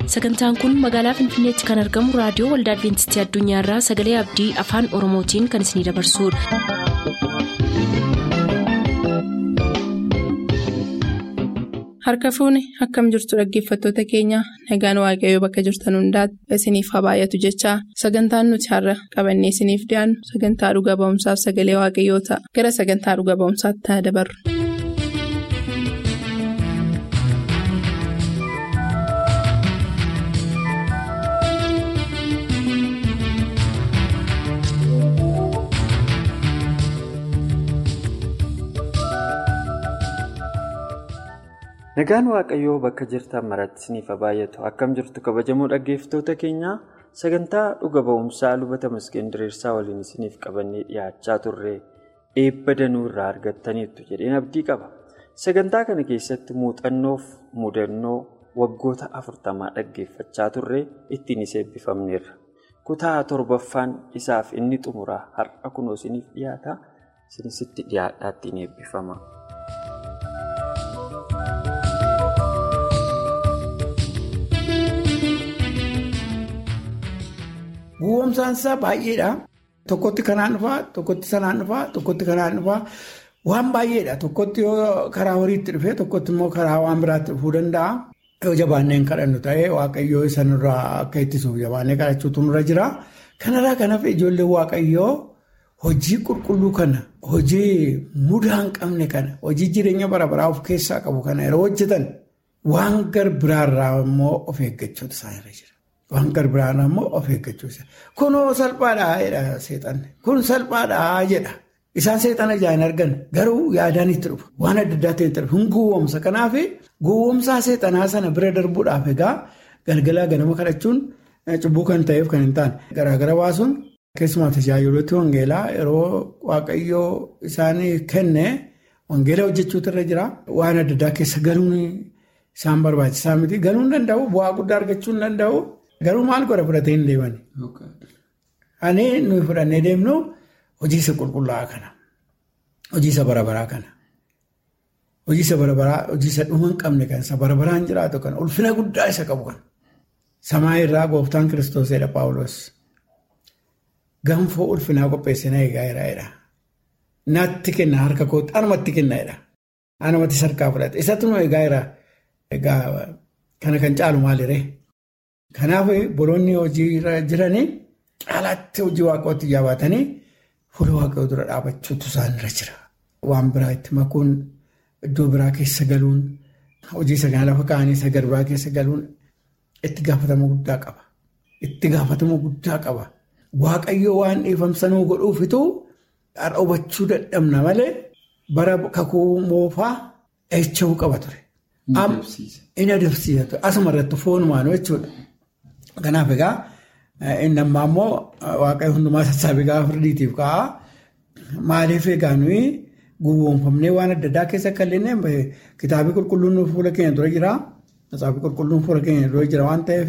sagantaan kun magaalaa finfinneetti kan argamu raadiyoo waldaa adventistii addunyaarraa sagalee abdii afaan oromootiin kan isinidabarsudha. harka fuuni akkam jirtu dhaggeeffattoota keenya nagaan waaqayyoo bakka jirtan hundaati isiniif haa baay'atu jechaa sagantaan nuti har'a qabannee isiniif dhiyaannu sagantaa dhuga ba'umsaaf sagalee waaqayyoo ta'a gara sagantaa dhuga ba'umsaatti haa dabarru. Nagaan Waaqayyoo bakka jirtan maratti isiniif haa baay'atu akkam jirtu kabajamoo dhaggeeffattoota keenyaa sagantaa dhuga ba'umsaa lubata maskeen diriirsaa waliin isiniif qabannee dhiyaachaa turre eebba danuu irraa argattaniirtu jedheen abdii qaba. Sagantaa kana keessatti muuxannoof mudannoo waggoota afurtamaa dhaggeeffachaa turre ittiin isa eebbifamneerra. Kutaa torbaffaan isaaf inni xumuraa har'a kunoo isiniif dhiyaata isinitti dhiyaadhaa ittiin eebbifama. Gowwoomsaan isaa baay'eedha. Tokkotti kanaan dhufaa, tokkotti sanaan dhufaa, tokkotti kanaan dhufaa waan baay'eedha. Tokkotti yoo karaa horiitti dhufee tokkotti immoo karaa waan biraatti dhufuu danda'a. Yoo jabaannee hin kadhannu ta'ee waaqayyoo sanarraa akka ittisuuf jabaannee kadhachuutu nurra jira. Kanarraa kanaaf ijoollee waaqayyoo hojii qulqulluu kana, hojii mudaa hin qabne kana, hojii jireenya bara baraa of keessaa qabu kana yeroo hojjetan waan gar biraarraa immoo of eeggachuutu isaanirra jira. Waan garbiraan ammoo of eeggachuusa. Kunoo salphaadhaa jedha seexanni. Kun salphaadhaa jedha. Isaan seexana ijaan argan garuu yaadaan itti dhufa. Waan adda addaa ta'e itti dhufa. Kun gowwoomsa. Kanaaf gowwoomsaa seexanaa sana bira darbuudhaaf egaa galgalaa ganama kadhachuun cubbuu kan ta'eef kan hin taane. Garaagara baasuun keessumaa tajaajilooti wangeelaa yeroo waaqayyoo isaanii kenne wangeelaa hojjechuutu irra jira. Waan adda addaa keessa galuun isaan barbaachisaa miti. Galuu hin danda'u. Bu'aa guddaa argachuu hin danda'u. Garuu maal godha fudhatee hin deemani. Ani nuyi fudhannee deemnu hojii isa qulqullaa'aa kana. Hojii isa barabaraa kana. Hojii isa barabaraa, hojii isa dhuma hin qabne kan isa barabaraan jiraatu kan ulfina guddaa isa qabu kan. Samaa irraa gooftaan kiristoosedha Paawuloos. Ganfoo ulfinaa qopheessina eegaa jira. Natti kenna harka kootti anumatti kenna jedha. Anumatti sarkaa fudhate. Isatti nu eegaa jira. Egaa kana kan caalu maaliree? Kanaaf boloonni hojii jiranii caalaatti hojii waaqootti jabaatanii fuula waaqayoo dura dhaabachuutu isaanirra jira. Waan biraa itti makuun iddoo biraa keessa galuun hojii isa kana lafa kaa'anii isa garbaa keessa galuun itti gaafatama guddaa qaba. Itti gaafatama guddaa qaba. Waaqayyoo waan dhiifamsanuu godhuufitu har'a hubachuu dadhabna malee bara kakuu moofaa eecha'uu qaba ture. Inni adeemsiisa. Asuma irratti foonumaan jechuudha. Kanaaf egaa inni ammaa immoo waaqayyo hundumaa sassaabee gaafa firdiitiif ka'a. Maaliif egaa nuyi gowwoomfamnee waan adda addaa keessa akka illee kitaabni qulqulluun fuula keenya dura jira. Kitaabni qulqulluun fuula keenya dura jira waan ta'eef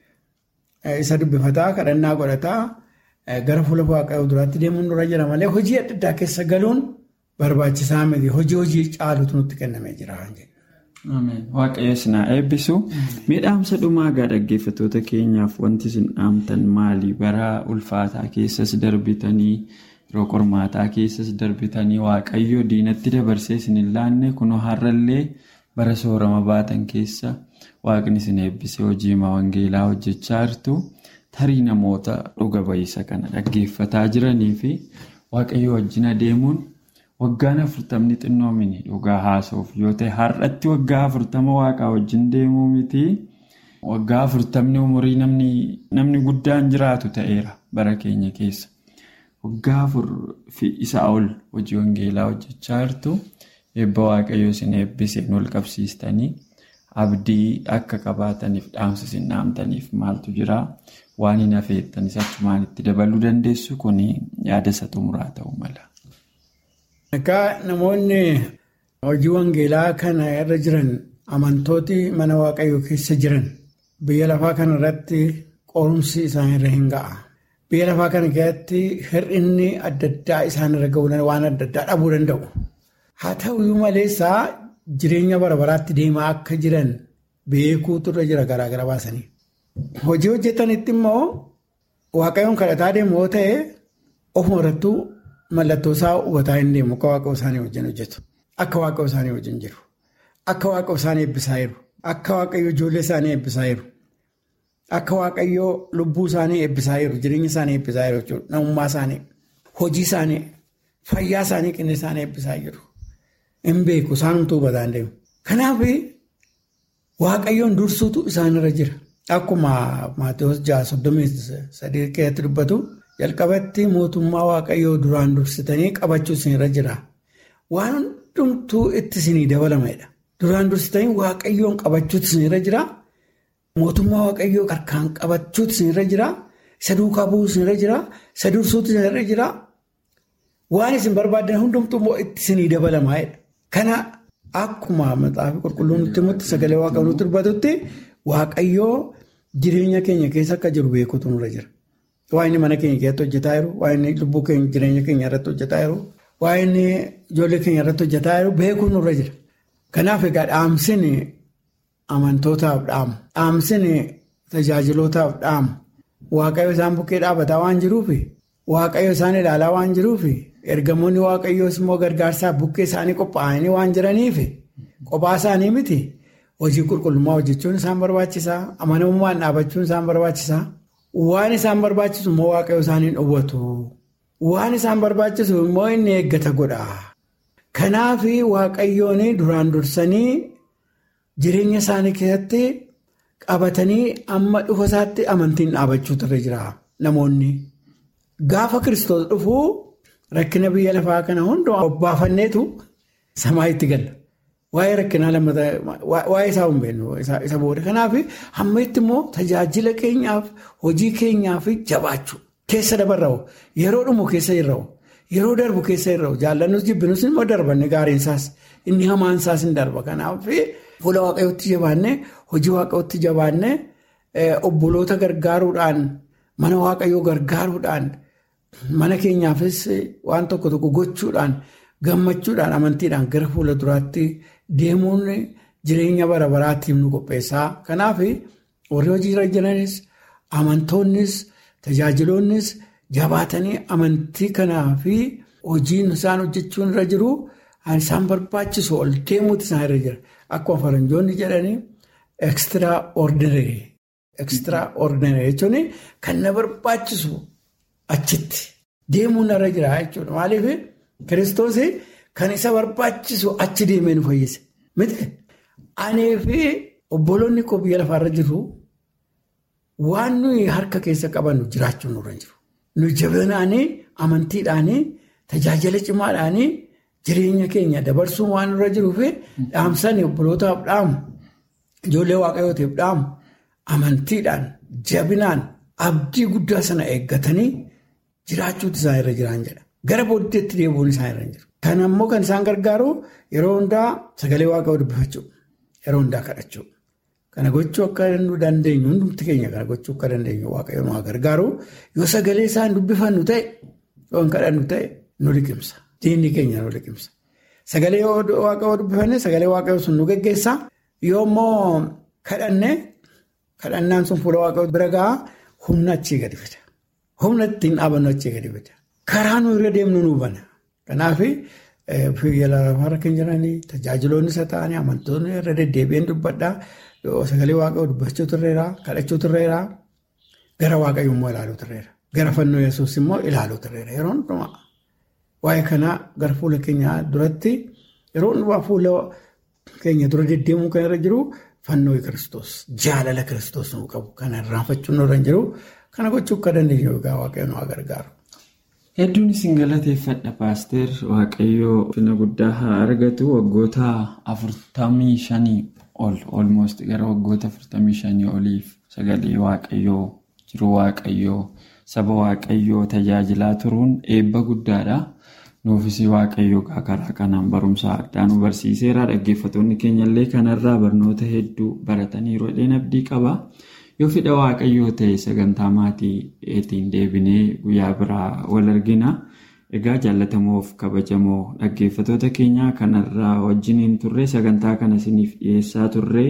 isa dubbifataa kadhannaa godhataa gara fuula waaqayyoo duraatti deemuun dura jira malee hojii adda addaa keessa galuun barbaachisaa miti. Hojii hojii caalutu nutti kennamee jira. Waaqayyo isinaa eebbisu miidhaamsa dhumaa gaa dhaggeeffattoota keenyaaf wanti isin dhaamtan maali bara ulfaataa keessas darbitanii yeroo qormaataa keessas darbitanii waaqayyo diinatti dabarsee isin hin laanne kunoo har'allee bara soorama baatan keessa waaqni isin eebbisee hojii wangeelaa hojjechaa jirtu tarii namoota dhuga ba'iisa kana dhaggeeffataa jiranii fi waaqayyo wajjin adeemuun. Waggaan afurtamni xinnoomini dhugaa haasa'uuf yoo ta'e har'atti waggaa afurtama waaqaa wajjin deemuu miti. Waggaa afurtamni umurii namni guddaan jiraatu ta'eera bara keenya keessa. Waggaa afur fi isaa ol hojii wangeelaa hojjechaa jirtu eebba waaqayyoo isin eebbiseen ol qabsiistanii abdii akka qabaataniif dhaamsa isin dhaamtaniif maaltu jira waan hin hafeettanis achumaan itti dabaluu dandeessu kun yaada isa xumuraa ta'uu mala. Egaa namoonni hojii wangeelaa kana irra jiran amantooti mana waaqayyoo keessa jiran biyya lafaa kana irratti qorumsi isaanirra hin ga'a. Biyya lafaa kana keessatti hir'inni adda addaa isaanirra ga'uu waan adda addaa dhabuu danda'u. Haa ta'uyyuu maleessaa jireenya bara baraatti deemaa akka jiran beekuutu irra jira garaagara baasanii. hojii hojjetanitti immoo waaqayyoon kadhataa deemu yoo ta'e ofuma irrattuu mallattoo isaa hubataa hin deemu akka waaqayyoo isaanii wajjin hojjetu. Akka waaqayyoo isaanii wajjin jiru. Akka waaqayyoo isaanii eebbisaa jiru. Akka waaqayyoo ijoollee isaanii eebbisaa jiru. Akka waaqayyoo lubbuu isaanii eebbisaa jiru. Jireenya isaanii eebbisaa jiru jechuudha. Namummaa isaanii, hojii isaanii, fayyaa isaanii qinni isaanii eebbisaa jiru. Hin beeku isaanumtuu hubataa hin deemu. Kanaaf waaqayyoon dursuutu isaanirra jira. Akkuma Maatiyus ja'a soddomii sadii keessatti dubbatu jalqabatti mootummaa waaqayyoo duraan dursitanii qabachuu isinirra jira. Waan hundumtuu itti isinii dabalamadha. Duraan dursitanii waaqayyoon qabachuutu isinirra jira. Mootummaa waaqayyoo harkaan qabachuutu isinirra jira. Isa duukaa bu'uu isinirra jira. Isa dursuutu isinirra jira. Waan isin barbaadan hundumtuu immoo itti isinii dabalamadha. Kana akkuma maxaafi qulqulluun nutti himutti sagalee waaqayyoo nutti dubbatutti waaqayyoo jireenya keenya keessa akka jiru beekuutu nurra jira. Waa inni mana keenya keessatti hojjetaa jiru, waa inni lubbuu keenya jireenya keenya irratti hojjetaa jiru, waa inni ijoollee keenya irratti hojjetaa jiru beekuun nurra jira. Kanaaf egaa dhaamsin amantootaaf dhaamu, dhaamsin tajaajilootaaf dhaamu, waaqayyo isaan bukkee dhaabataa waan jiruufi, waaqayyo isaan ilaalaa waan jiruufi, ergamoonni waaqayyoos immoo gargaarsaaf bukkee isaanii qophaa'anii waan jiraniifi, qophaa isaanii miti hojii qulqullummaa hojjechuun isaan barbaachisaa, amanamummaan dhaabachuun isaan barbaachisaa. Waan isaan barbaachisu immoo waaqayyo isaaniin dhowwatu. Waan isaan barbaachisu immoo inni eeggata godha. Kanaaf waaqayyoon duraan dursanii jireenya isaanii keessatti qabatanii amma dhufa isaatti amantiin dhaabachuutu irra jira namoonni. Gaafa kiristoos dhufu rakkina biyya lafaa kana hundumaa obbaafanneetu samaa itti galla. Waa'ee rakkinaa lammataa waa'ee isaa hin beeknu isa booda. Kanaaf hamma itti immoo tajaajila keenyaaf hojii keenyaaf jabaachuu keessa dabarra'u yeroo dhumu keessa jirra'u yeroo darbu keessa jirra'u jaallannus jibbinus immoo darbanne gaariinsaas inni hamaansaas hin darba. Kanaaf fuula waaqayyootti jabaanne hojii waaqayyootti jabaanne obboloota gargaaruudhaan mana waaqayyoo gargaaruudhaan mana keenyaafis waan tokko tokko gochuudhaan. Gammachuudhaan amantiidhaan gara fuula duraatti deemuun jireenya bara baraatiif nu qopheessaa. Kanaaf warri hojii irra jiranis amantoonnis tajaajiloonnis jabaatanii amantii kanaa fi hojiin isaan hojjechuun irra jiru isaan barbaachisu ol deemuutu isaan irra jira. Akkuma faranjoonni jedhanii ekstiraa ordinary. Ekstiraa ordinary jechuun kan na barbaachisu achitti deemuun irra jira jechuudha. Maaliif? Kiristoos kan isa barbaachisu achi deemee nu fayyise. Miti anee fi obboloonni koo biyya lafaarra jiru waan nuyi harka keessa qabannu jiraachuun nurra jiru. Nu jabinaanii amantiidhaanii tajaajila cimaadhaanii jireenya keenya dabarsuun waan nurra jiruu fi dhaamsanii obbolootaaf dhaamu ijoollee waaqayyootiif dhaamu amantiidhaan jabinaan abdii guddaa sana eeggatanii jiraachuutu isaan irra jiraan jedha. Gara booddeetti deebi'uun isaan irra jiru. Kan ammoo kan isaan gargaaru yeroo hundaa sagalee waaqayyoo dubbifachuu yeroo hundaa kadhachuu. Kana gochuu akka nu dandeenyu hundumti keenya kana gochuu akka dandeenyu waaqayyoon waa gargaaru yoo sagalee isaan dubbifannu ta'e yoo hin kadhannu ta'e nu liqimsa. Diinni keenya nu liqimsa. Sagalee waaqayyoo dubbifanne sagalee waaqayyoo sun nu geggeessa. Yoo immoo kadhanne kadhannaan sun fuula waaqayyoo bira gahaa humna achii gadi fida. Humna ittiin dhaabannu achii gadi fida. Karaa nu irra deemnu nu bana. Kanaaf biyya lafaarra kan jiranii tajaajiloonni isa ta'anii amantoonni irra deddeebi'een dubbadhaa. Sagalee waaqayyoo dubbachuu turreera, kadhachuu turreera, gara waaqayyoo immoo ilaaluu turreera. Gara fannoo yesuus immoo ilaaluu turreera. Yeroo hundumaa waa'ee kanaa gara fuula keenyaa duratti yeroo hundumaa fuula keenya dura deddeemuu kan irra jiru fannoo kiristoos jaalala kiristoos nu qabu. Kana irraanfachuun irra hin jiru. Kana gochuu akka dandeenyu egaa waaqayyoon nu gargaaru. Hedduun isin galateeffadha paaster waaqayyoo fina guddaa haa argatu waggoota afurtamii shanii ol olmost gara waggoota afurtamii shanii oliif sagalee waaqayyoo jiru waaqayyoo saba waaqayyoo tajaajilaa turuun eebba guddaadha. Nuufis waaqayyoo karaa kanaan barumsa addaa nu barsiiseera dhaggeeffattoonni keenyallee kanarraa barnoota hedduu barataniiru jedheen abdii qaba. Yoo fedha waaqayyoo ta'e sagantaa maatiitiin deebinee guyyaa biraa wal argina. Egaa jaallatamoof kabajamoo dhaggeeffattoota keenyaa kanarraa wajjiniin turre sagantaa kana isiniif dhiyeessaa turre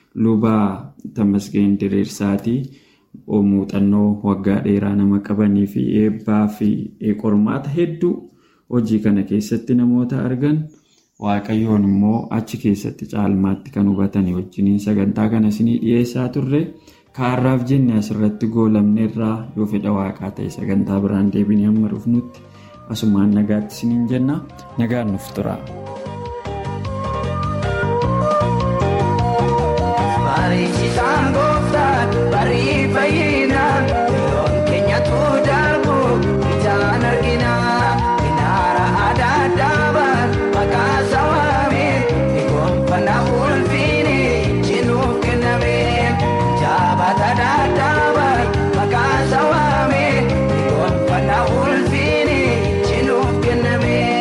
lubaa Tamasgeen Diriirsaatii muuxannoo waggaa dheeraa nama qabanii fi eebbaa fi qormaata hedduu hojii kana keessatti namoota argan waaqayyoon immoo achi keessatti caalmaatti kan hubatanii wajjiniin sagantaa kana isinii dhiyeessaa turre. Kaarraaf jenne asirratti goolamne irraa yoo fedha waaqaa ta'e sagantaa biraan deebinee amma dhufnutti asumaan nagaatti isiniin jenna nagaan nuuf tura. Barreessisaan gooftaan barii fayyinaa yeroon keenyatu darbu ijaan arginaa minaara adda addaabaan maqaa sawaameen eegumfannaa ulfiini jinuuf kennameen jaabata daddaabaan maqaa sawaameen eegumfannaa ulfiini jinuuf kennameen.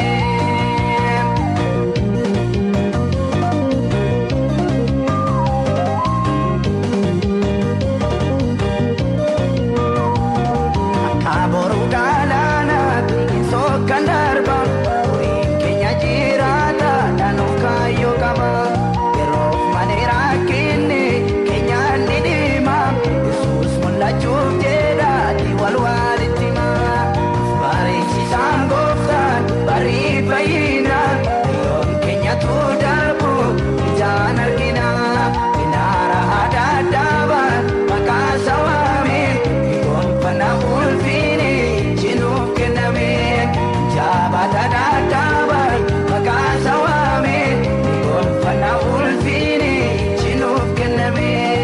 Kaabooru galaanaatti sookan darba Kuriin keenya jiraata naannoo kaayyoo qaba Yeroof malee rakkinni keenyaan ni dhima Yesuus mul'achuuf jedha wal walitti hima Barreessisaan gooftaan barii fayyina Yeroon keenyatu darbu ijaan argina Minaara adda addaabaan maqaa sawaameen eegumfannaa ulfiini jinuuf kennameen jaabata daddaabaan maqaa sawaameen eegumfannaa ulfiini jinuuf kennameen.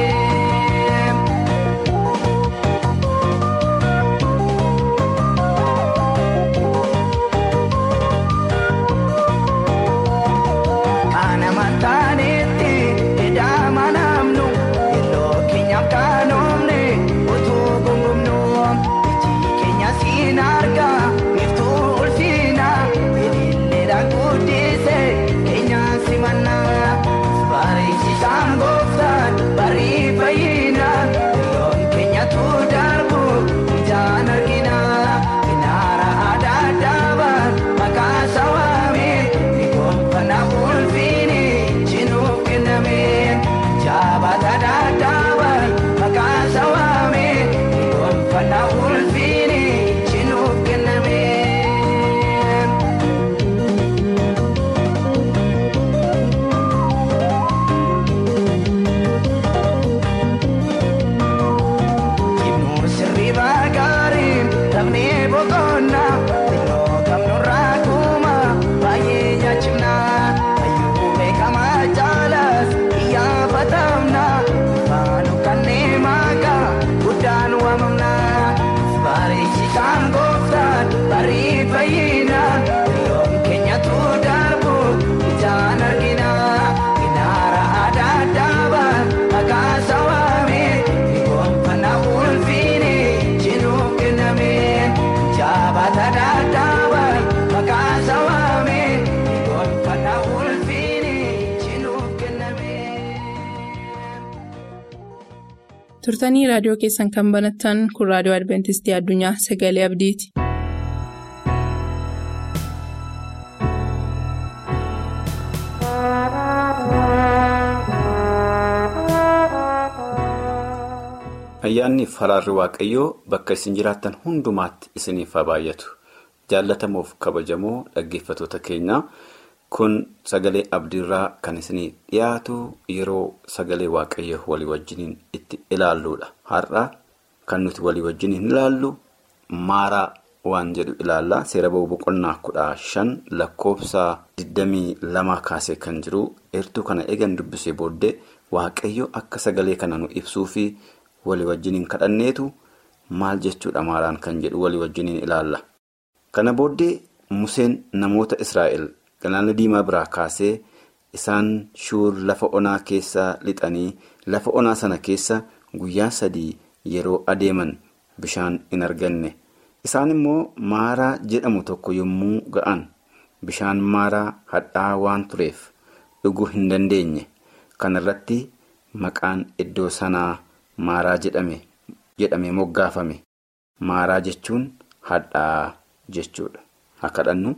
Kana mantaanetti edama namnu yeroo keenyaaf kaanoomne utuu gungumnu iji keenya siin arga iftuu ulfiina ililleedhaan guddise keenyaan simanna barreessisaan gooftaan barii fayyina yeroon keenyatu darbu ijaan argina minaara adda addaabaan maqaa sawaameen eegumfannaa ulfiini jinuuf kennameen jaabata daddaabaan maqaa sawaameen eegumfannaa ulfiini jinuuf kennameen. Kimuu sirriiba gaariin taphni boqonnaa xinnoo qabnurraa kuuma baay'ee nyaachifnaa hayyuu beekamaa jaalas iyyafatamnaa faanu kanneen maqaa guddaan waamamnaa barreessisaan gooftaan barii fayyinaa yeroon keenyatu darbu ijaan arginaa minaara adda addaabaan maqaa sawaameen eegumfannaa ulfiini jinuuf kennameen jaabata daddaabaan maqaa sawaameen eegumfannaa ulfiini jinuuf kennameen. Turtanii raadiyoo keessan kan banattan kun raadiyoo Adventistii Addunyaa Sagalee Abdiiti. Ayyaanni faraarri waaqayyoo bakka isin jiraattan hundumaatti isiniif haa baay'atu. Jaallatamuuf kabajamoo dhaggeeffatoota keenyaa kun sagalee abdiirraa kan isinii dhiyaatu yeroo sagalee waaqayyoo walii wajjiniin itti ilaalluudha. Har'a kan nuti walii wajjiniin ilaallu maaraa waan jedhu ilaalla. Seera ba'uu boqonnaa kudha shan lakkoofsa 22 kaasee kan jiru eertuu kana eegan dubbisee booddee waaqayyo akka sagalee kana nu ibsuu fi walii wajjiniin kadhanneetu maal jechuudha maaraan kan jedhu walii wajjiniin ilaalla. Kana booddee Museen namoota Israa'el galaana diimaa biraa kaasee isaan shuur lafa onaa keessa lixanii lafa onaa sana keessa guyyaa sadii yeroo adeeman bishaan hin arganne. Isaan immoo maaraa jedhamu tokko yommuu ga'an bishaan maaraa hadhaa waan tureef dhuguu hin dandeenye. Kana irratti maqaan iddoo sanaa maaraa jedhame jedhamee moggaafame. Maaraa jechuun hadhaa jechuudha. Haa kadhannu.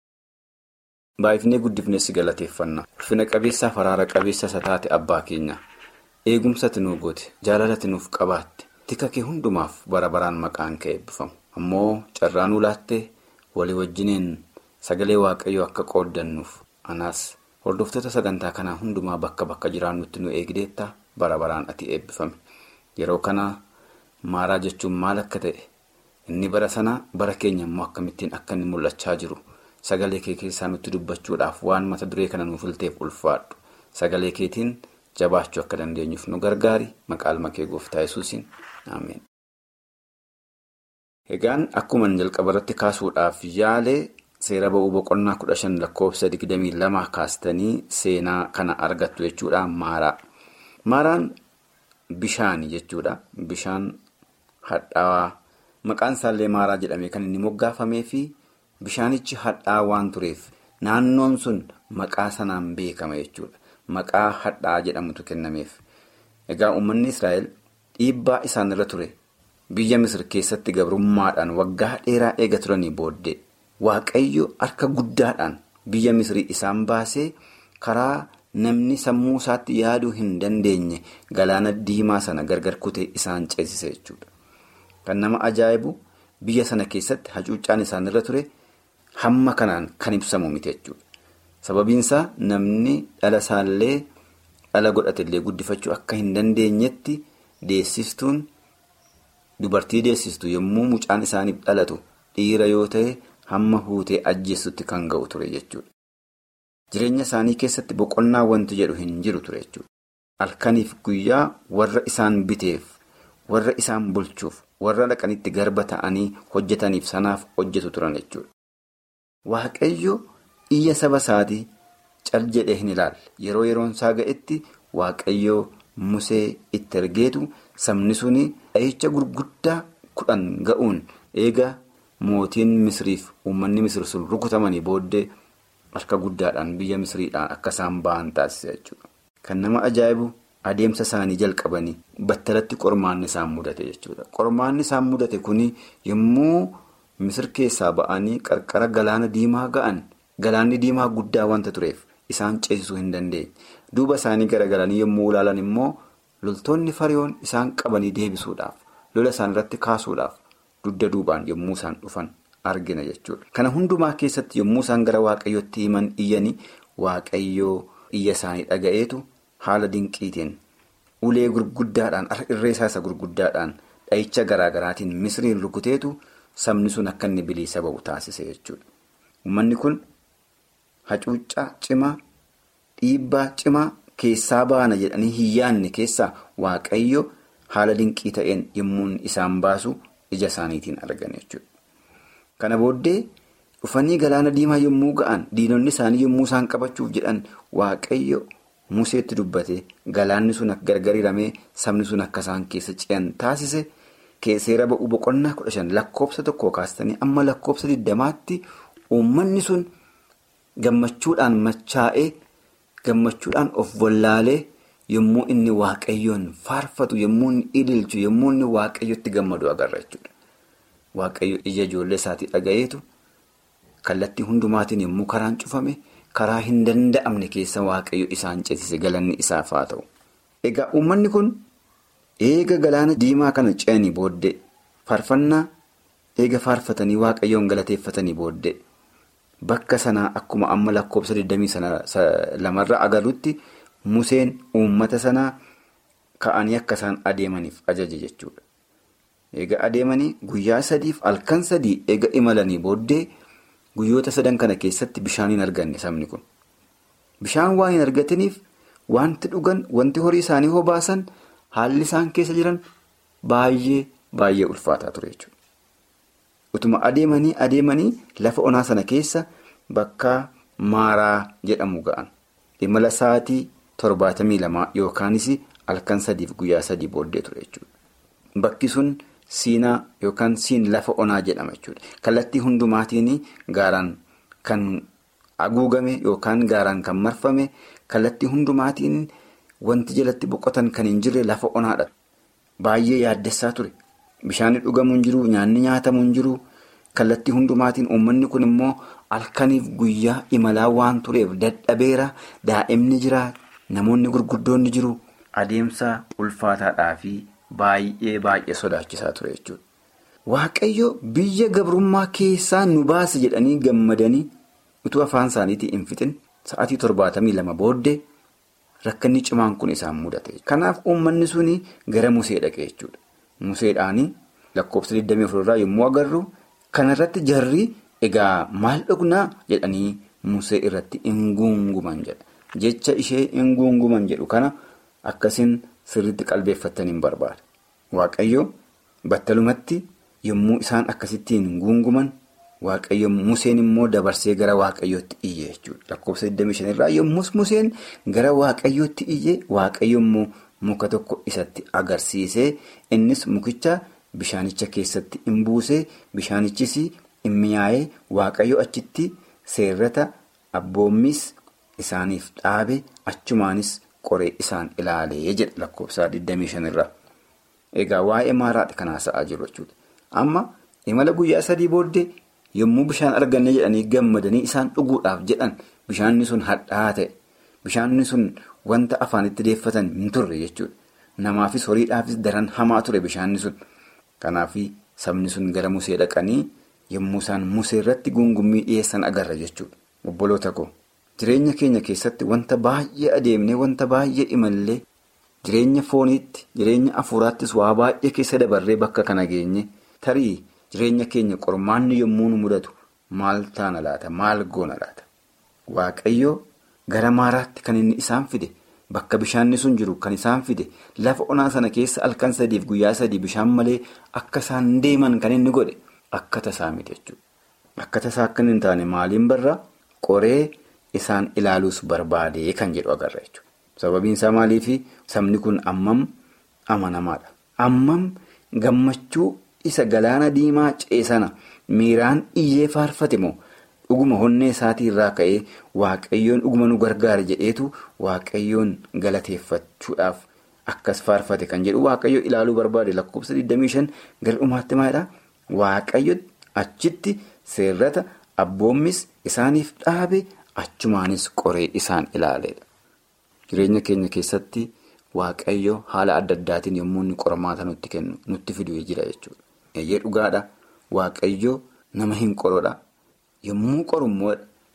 Baay'ifnee guddifnee si galateeffanna. Ulfina qabeessaaf araara qabeessa isa taate abbaa keenya. eegumsati nuu goote jaalalati nuuf qabaatte tika kee hundumaaf bara baraan maqaan kee eebbifamu ammoo carraa nuu laattee walii wajjiniin sagalee waaqayyoo akka qooddannuuf anaas hordoftoota sagantaa kanaa hundumaa bakka bakka jiraannutti nu eegdeetta bara baraan ati eebbifame yeroo kana maaraa jechuun maal akka ta'e inni bara sana bara keenya immoo akkamittiin akka inni mul'achaa jiru sagalee kee keessaa nutti dubbachuudhaaf waan mata duree kana nuuf ilteef ulfaadhu sagalee keetiin jabaachuu akka dandeenyuuf nu gargaari maqaa kee gooftaa yesuusiin ameen. egaan akkuma jalqaba irratti kaasuudhaaf yaalee seera ba'uu boqonnaa kudha shan lakkoofsa digdamii lama kaastanii seenaa kana argattu jechuudha maaraa maaraan bishaan jechuudha bishaan hadhaawaa maqaan isaallee maaraa jedhamee kan inni moggaafamee fi bishaanichi hadhaawaa waan tureef naannoon sun maqaa sanaan beekama jechuudha maqaa hadhaa'aa jedhamutu kennameef egaa uummanni israa'el dhiibbaa isaan irra ture. biyya misir keessatti gabrummaadhaan waggaa dheeraa eega turanii booddee waaqayyo harka guddaadhaan biyya misrii isaan baasee karaa namni sammuu isaatti yaaduu hin dandeenye galaana diimaa sana gargar kutee isaan ceesise jechuudha. Kan nama ajaa'ibu biyya sana keessatti hacuuccaan isaanirra ture hamma kanaan kan ibsamu miti jechuudha. Sababiinsaa namni dhala isaallee dhala godhatellee guddifachuu akka hin dandeenyetti deessiftuun. Dubartii deessistu yommuu mucaan isaaniif dhalatu dhiira yoo ta'e hamma huutee ajjeessutti kan ga'u ture jechuudha. Jireenya isaanii keessatti boqonnaa wanti jedhu hin jiru ture jechuudha. Halkaniif guyyaa warra isaan biteef, warra isaan bulchuuf, warra dhaqanitti garba ta'anii hojjetaniif sanaaf hojjetu turan jechuudha. Waaqayyo iyya saba isaatii cal jedhee hin ilaalle. Yeroo yeroon isaa ga'etti waaqayyo Musee itti ergeetu sabni suni dhahicha gurguddaa kudhan ga'uun eega mootiin misriif uummanni misir sun rukutamanii booddee harka guddaadhaan biyya misriidhaan akka isaan ba'an taasise jechuudha. Kan nama ajaa'ibu adeemsa isaanii jalqabanii battalatti qormaanni isaan mudate jechuudha. Qormaanni isaan mudate kuni yommuu misir keessaa ba'anii qarqara galaana diimaa ga'an galaanni diimaa guddaa wanta tureef isaan ceesisuu hin dandeenye. Duuba isaanii garagalanii yommuu ilaalan immoo loltoonni fariyoon isaan qabanii deebisuudhaaf lola isaan irratti kaasuudhaaf dugda duubaan yommuu isaan dhufan argina jechuudha. Kana hundumaa keessatti yommuu isaan gara waaqayyootti himan iyyanii waaqayyoo iyya isaanii dhaga'eetu haala dinqiitiin ulee gurguddaadhaan irreessaa isa gurguddaadhaan dhahicha garaagaraatiin misriin rukuteetu sabni sun akka inni bilisa ba'u taasise jechuudha. Uummanni kun hacuuccaa cimaa. Dhiibbaa cimaa keessaa baana jedhanii hin yaanne keessaa waaqayyo haala dinqii ta'een yommuu isaan baasu ija isaaniitiin argan jechuudha. Kana booddee dhufanii galaana diimaa yommuu ga'an diinonni isaanii yommuu isaan qabachuuf jedhan waaqayyo museetti dubbate galaanni sun akka gargar hiramee sabni sun akka isaan keessa ce'an taasise seera ba'uu boqonnaa kudha shan lakkoofsa tokko kaastanii amma lakkoofsa digdamaatti uummanni sun gammachuudhaan machaa'ee. Gammachuudhaan of wallaalee yommuu inni waaqayyoon faarfatu yommuu inni ililchu yommuu inni waaqayyotti gammadu agarra jechuudha. Waaqayyo ija ijoollee isaatii dhaga'eetu kallattii hundumaatiin yommuu karaan cufame karaa hin danda'amne keessa waaqayyo isaan ceesise galanni isaaf haa ta'u. Egaa uummanni kun eega galaana diimaa kana ce'anii booddee faarfannaa eega faarfatanii waaqayyoon galateeffatanii booddee. Bakka sanaa akkuma amma lakkoofsa 22 lamarra agarrutti Museen uummata sanaa ka'anii akka isaan adeemaniif ajaje jechuudha. Eega adeemanii guyyaa sadiif halkan sadii eega imalanii booddee guyyoota sadan kana keessatti bishaan hin arganne sabni kun. Bishaan waan hin argataniif wanti dhugan wanti horii isaanii hobaasan haalli isaan keessa jiran baay'ee baay'ee ulfaataa ture jechuudha. Utuma adeemanii adeemanii lafa onaa sana keessa bakka maaraa jedhamu ga'an. Imala sa'aatii torbaatamii lamaa yookaanis halkan sadiif guyyaa sadii booddee ture jechuudha. Bakki sun siinaa yookaan siin lafa onaa jedhama jechuudha. Kallattii hundumaatiin gaaraan kan haguugame yookaan gaaraan kan marfame kallattii hundumaatiin wanti jalatti boqotan kan hin jirre lafa onaadha. Baay'ee yaaddessaa ture. Bishaan dhugamu hin jiru, nyaanni nyaatamu hin jiru. Kallattii hundumaatiin uummanni kun immoo halkaniif guyyaa imalaa waan tureef dadhabeera. Daa'imni jira, namoonni gurguddoonni jiru, adeemsa ulfaataadhaa fi baay'ee baay'ee sodaachisaa ture jechuudha. Waaqayyo biyya gabrummaa keessaa nu baase jedhanii gammadanii utuu afaan isaaniitii hin fixin sa'aatii torbaatamii lama booddee rakkanni cimaan kun isaan mudate. Kanaaf uummanni suni gara Musee dhaqee jechuudha. Museedhaanii lakkoofsa 24 irraa yommuu agarru kanarratti jarri egaa maal dhugnaa jedhanii Musee irratti hin guunguman jedha. Jecha ishee hin guunguman jedhu kana akkasiin sirriitti qalbeeffatanii hin barbaada. Waaqayyo battalumatti yommuu isaan akkasittiin guunguman waaqayyo Museen immoo dabarsee gara waaqayyootti iyye jechuudha. Lakkoofsa 25 irraa yommus Museen gara waaqayyootti iyye waaqayyo immoo muka tokko isatti agarsiisee innis mukicha bishaanicha keessatti hin buusee bishaanichis hin mi'aayee waaqayyo achitti seerrata abboommis isaaniif dhaabe achumaanis qoree isaan ilaalee jedha lakkoofsa 25 irraa. Egaa waa'ee maaraadha kan haasa'aa jiru jechuudha. Amma imala guyyaa sadii booddee yommuu bishaan arganne jedhanii gammadanii isaan dhuguudhaaf jedhan bishaanni sun hadhaa'aa ta'e. Bishaanni sun wanta afaanitti deeffatan hin turre jechuudha. Namaafis horiidhaafis daran hamaa ture bishaanni sun. Kanaaf sabni sun gara musee dhaqanii yommuu isaan musee irratti gungummii dhiyeessan agarra jechuudha. Obboloota koo jireenya keenya keessatti wanta baay'ee adeemnee wanta baay'ee imallee. Jireenya fooniitti jireenya afuuraattis waa baay'ee keessa dabarree bakka kana geenye tarii jireenya keenya qormaanni yommuu nu mudatu maal taana laata maal goona laata waaqayyo gara maaraatti kan inni isaan fide bakka bishaanni sun jiru kan isaan fide lafa onaa sana keessa halkan sadiif guyyaa sadii bishaan malee akka isaan deeman kan inni godhe akka tasaa miti jechuudha. Akka tasaa akka hin taane maaliin barraa qoree isaan ilaaluus barbaadee kan jedhu agarra jechuudha. Sababiin isaa maaliifi sabni kun ammam amanamaadha. Ammam gammachuu isa galaana diimaa ceesana miiraan iyyee faarfate moo dhuguma honnee isaatii irraa ka'ee waaqayyoon dhuguma nu gargaara jedheetu waaqayyoon galateeffachuudhaaf akkas faarfate kan jedhu waaqayyo ilaaluu barbaade lakkoofsa 25 gara dhumaatti maalidhaa waaqayyo achitti seerrata abboommis isaaniif dhaabe achumaanis qoree isaan ilaaleedha. Jireenya keenya keessatti waaqayyo haala adda addaatiin yommuu inni qormaata nutti kennu nutti fiduu jira jechuudha. Eeyyee dhugaadha waaqayyo nama hin qorodha. Yommuu qorummoo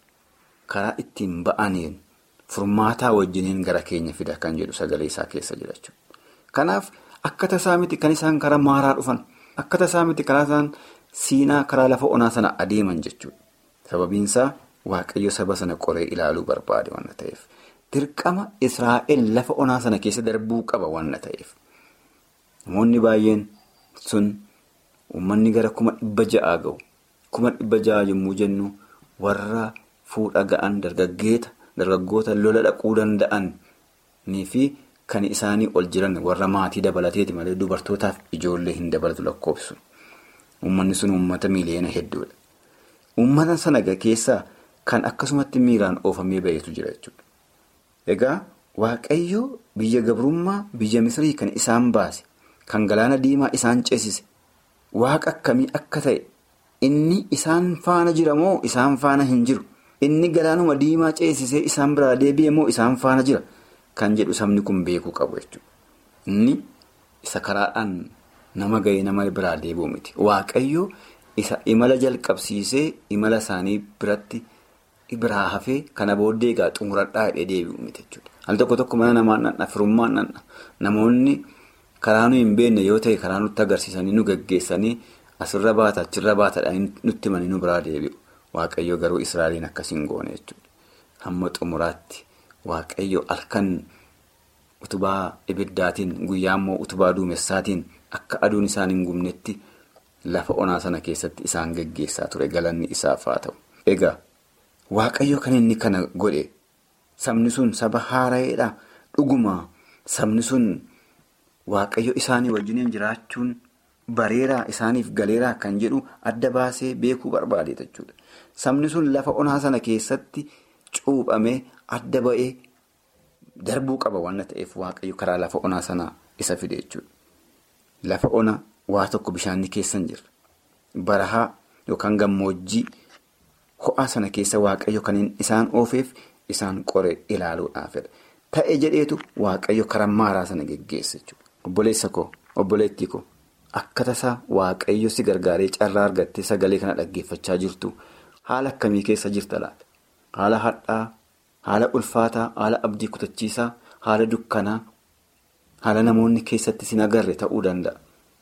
karaa ittiin ba'aniin furmaataa wajjiniin gara keenya fida kan jedhu sagalee isaa keessa jira jechuudha. Kanaaf akka tasaa miti kan isaan karaa maaraa dhufan akka tasaa miti karaa isaan siinaa karaa lafa onaa sana adeeman jechuudha. Sababiinsaa waaqayyo saba sana qoree ilaaluu barbaade waan ta'eef. Dirqama Israa'el lafa onaa sana keessa darbuu qaba waan ta'eef. Namoonni baay'een sun uummanni gara kuma dhibba ja'aa ga'u. Kuma dhibba ja'aa yommuu jennu warra fuudha ga'an dargaggeeta dargaggoota lola dhaquu danda'anii fi kan isaanii ol jiran warra maatii dabalateeti malee dubartootaaf ijoollee hin dabalatu lakkoofsu. Uummanni sun uummata miliyoona hedduudha. Uummata sana keessaa kan akkasumatti miiraan oofamee ba'eetu jira jechuudha. Egaa Waaqayyo biyya gabrummaa biyya Misrii kan isaan baase kan galaana diimaa isaan ceesise waaqa akkamii akka ta'e inni isaan faana jira moo isaan faana hin jiru inni galaanuma diimaa ceesisee isaan biraa deebi'e moo isaan faana jira kan jedhu sabni kun beekuu qabu jechuudha. Inni isa karaadhaan nama ga'ee nama biraa deebi'u miti Waaqayyo isa imala jalqabsiisee imala isaanii biratti. biraa hafee kana booddee egaa xumuradhaa hidhee deebi'u miti jechuudha. Al tokko tokko mana namaa nanna firummaan nanna namoonni karaa nu hin beekne yoo ta'e karaa nutti agarsiisanii nu gaggeessanii asirra baata achirra baatadhaan nutti himanii nu biraa deebi'u. Waaqayyo garuu Israa'eliin akkasiin goone jechuudha. Hamma xumuraatti Waaqayyo halkan utubaa ibiddaatiin guyyaa immoo utubaa duumessaatiin akka aduun isaan hin gubnetti lafa onaa sana keessatti isaan gaggeessaa ture galanni isaaf haa ta'u. Egaa. Waaqayyo kan inni kana godhe sabni sun saba haara'eedha dhuguma sabni sun waaqayyo isaanii wajjiniin jiraachuun bareeraa isaaniif galeeraa kan jedhu adda baasee beekuu barbaade jechuudha. Sabni sun lafa onaa sana keessatti cuuphamee adda ba'ee darbuu qaba waan ta'eef waaqayyo karaa lafa onaa sana isa fide jechuudha. Lafa ona waa tokko bishaanni keessa hin jirre barahaa yookaan gammoojjii. Ho'aa sana keessa waaqayyo kan isaan oofeef isaan qore ilaaluudhaafidha. ta'e jedheetu waaqayyo karaa maaraa sana geggeessa jechuudha. Obboleessa koo obboleettii koo akka tasaa waaqayyo si gargaaree carraa argattee sagalee kana dhaggeeffachaa jirtu haala akkamii keessa jirta laata? Haala hadhaa, haala ulfaataa, haala abdii kutachiisaa, haala dukkanaa, haala namoonni keessatti sin agarre ta'uu danda'a.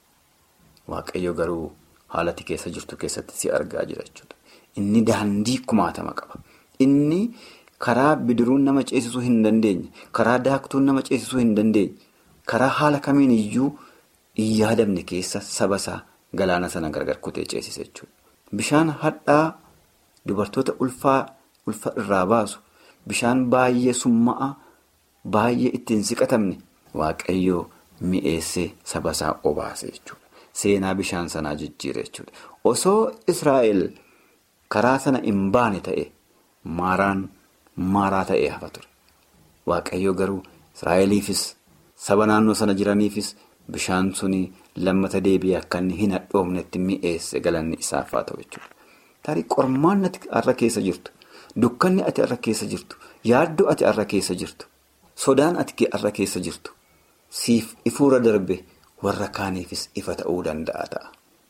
Waaqayyo garuu haalati keessa jirtu keessatti si argaa jira jechuudha. Inni daandii kumaatama qaba. Inni karaa bidiruun nama ceesisuu hin dandeenye, karaa daaktuun nama ceesisuu hin dandeenye, karaa haala kamiin iyyuu hin yaadamne keessa saba isaa galaana sana gargar kutee ceesise jechuudha. Bishaan hadhaa dubartoota ulfaa ulfa irraa baasu, bishaan baay'ee summa'a, baay'ee ittiin siqatamne waaqayyoo mi'eessee saba isaa obaase jechuudha. Seenaa bishaan sanaa jijjiire jechuudha. Osoo Israa'el karaa sana hin baane ta'e maaraan maaraa ta'ee hafa ture. Waaqayyo garuu Israa'eliifis saba naannoo sana jiraniifis bishaan suni lammata deebi'ee akka inni hin hadhoofnetti mi'eesse galanni isaaf haa ta'u jechuudha. Tarii qormaan ati har'a keessa jirtu, dukkanni ati har'a keessa jirtu, yaaddoo ati har'a keessa jirtu, sodaan ati har'a keessa jirtu, siif ifuura darbe. warra kaaniifis ifa ta'uu danda'a ta'a.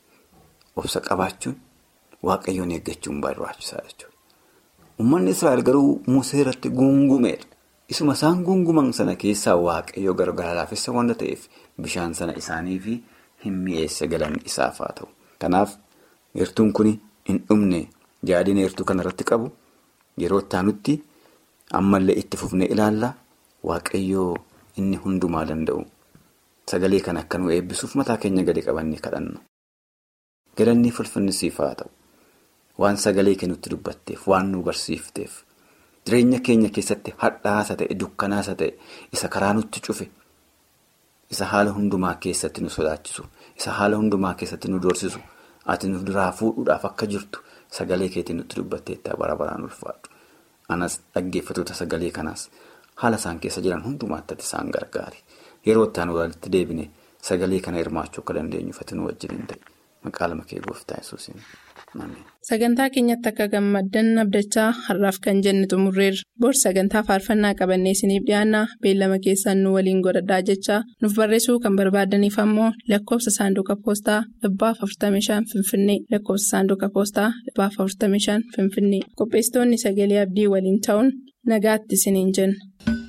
Obsa qabaachuun waaqayyoon eeggachuun barbaachisaa jechuudha. Uummanni Israa'el garuu Musee irratti guungumeedha. Isuma isaan guunguman sana keessaa waaqayyo gargaara laafessa wanta ta'eef bishaan sana isaaniif hin mi'eesse galanni isaaf haa ta'u. Kanaaf eertuun kun hin dhumne yaadina eertuu kanarratti qabu yeroo itti ammallee itti fufnee ilaalla waaqayyoo inni hundumaa danda'u. Sagalee kana akka nu eebbisuuf mataa keenya gadi qabannee kadhanna. Galanni fulfinni siif haa ta'u. Waan sagalee kennutti dubbatteef, waan nu barsiifteef, jireenya keenya keessatti hadhaasa ta'e, dukkanaasa ta'e, isa karaa nutti cufe, isa haala hundumaa keessatti nu sodaachisu, isa haala hundumaa keessatti nu doorsisu, ati nu duraa fuudhuudhaaf akka jirtu sagalee keetiin nutti dubbatteetta bara baraan ulfaadhu. Anas dhaggeeffatoota sagalee kanaas haala isaan keessa jiran hundumaatti ati isaan gargaari. Yeroo itti aanu walitti deebine sagalee kana hirmaachuu akka dandeenyuuf ati nu wajjin ta'e maqaa lama kee gooftaa yesuusin. Sagantaa keenyatti akka gammaddan abdachaa har'aaf kan jenne xumurreerra. Bor sagantaa faarfannaa qabannee isiniif dhiyaanna beellama keessaan nu waliin godhadhaa jechaa nuuf barreessuu kan barbaadaniif ammoo lakkoofsa saanduqa poostaa dhibbaaf 45 finfinnee lakkoofsa saanduqa poostaa dhibbaaf 45 finfinnee qopheessitoonni sagalee abdii waliin ta'uun nagaatti isiniin jenna.